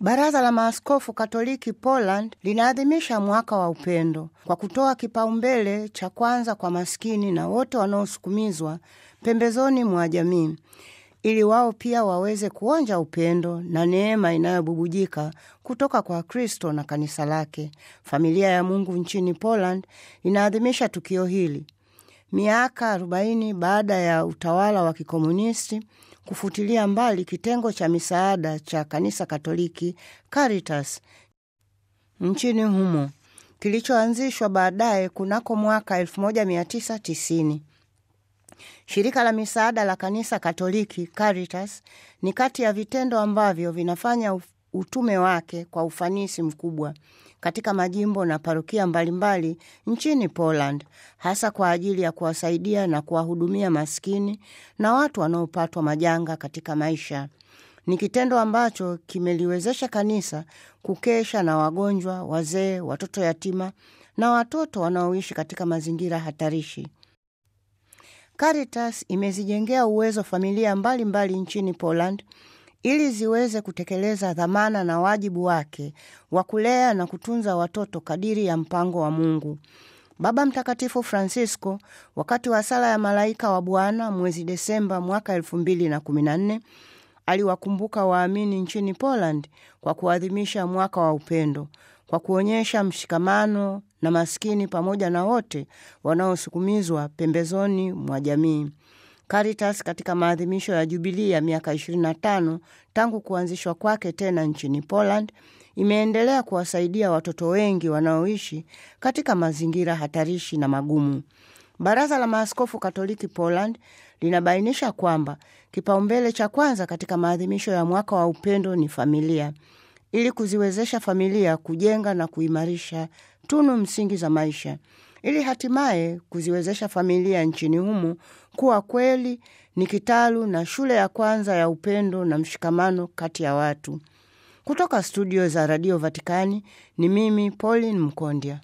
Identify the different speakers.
Speaker 1: Baraza la Maaskofu Katoliki Poland linaadhimisha mwaka wa upendo kwa kutoa kipaumbele cha kwanza kwa maskini na wote wanaosukumizwa pembezoni mwa jamii ili wao pia waweze kuonja upendo na neema inayobubujika kutoka kwa Kristo na kanisa lake. Familia ya Mungu nchini Poland inaadhimisha tukio hili miaka 40 baada ya utawala wa kikomunisti kufutilia mbali kitengo cha misaada cha kanisa Katoliki Caritas nchini humo kilichoanzishwa baadaye kunako mwaka 1990. Shirika la misaada la kanisa Katoliki Caritas ni kati ya vitendo ambavyo vinafanya utume wake kwa ufanisi mkubwa katika majimbo na parokia mbalimbali nchini Poland, hasa kwa ajili ya kuwasaidia na kuwahudumia maskini na watu wanaopatwa majanga katika maisha. Ni kitendo ambacho kimeliwezesha kanisa kukesha na wagonjwa, wazee, watoto yatima na watoto wanaoishi katika mazingira hatarishi. Caritas imezijengea uwezo familia mbalimbali mbali nchini Poland ili ziweze kutekeleza dhamana na wajibu wake wa kulea na kutunza watoto kadiri ya mpango wa Mungu. Baba Mtakatifu Francisco wakati wa sala ya malaika wa Bwana mwezi Desemba mwaka elfu mbili na kumi na nne aliwakumbuka waamini nchini Poland kwa kuadhimisha mwaka wa upendo kwa kuonyesha mshikamano na maskini pamoja na wote wanaosukumizwa pembezoni mwa jamii. Caritas katika maadhimisho ya jubilii ya miaka 25 tangu kuanzishwa kwake tena nchini Poland imeendelea kuwasaidia watoto wengi wanaoishi katika mazingira hatarishi na magumu. Baraza la Maaskofu Katoliki Poland linabainisha kwamba kipaumbele cha kwanza katika maadhimisho ya mwaka wa upendo ni familia, ili kuziwezesha familia kujenga na kuimarisha tunu msingi za maisha ili hatimaye kuziwezesha familia nchini humo kuwa kweli ni kitalu na shule ya kwanza ya upendo na mshikamano kati ya watu. Kutoka studio za Radio Vatikani ni mimi Pauline Mkondya.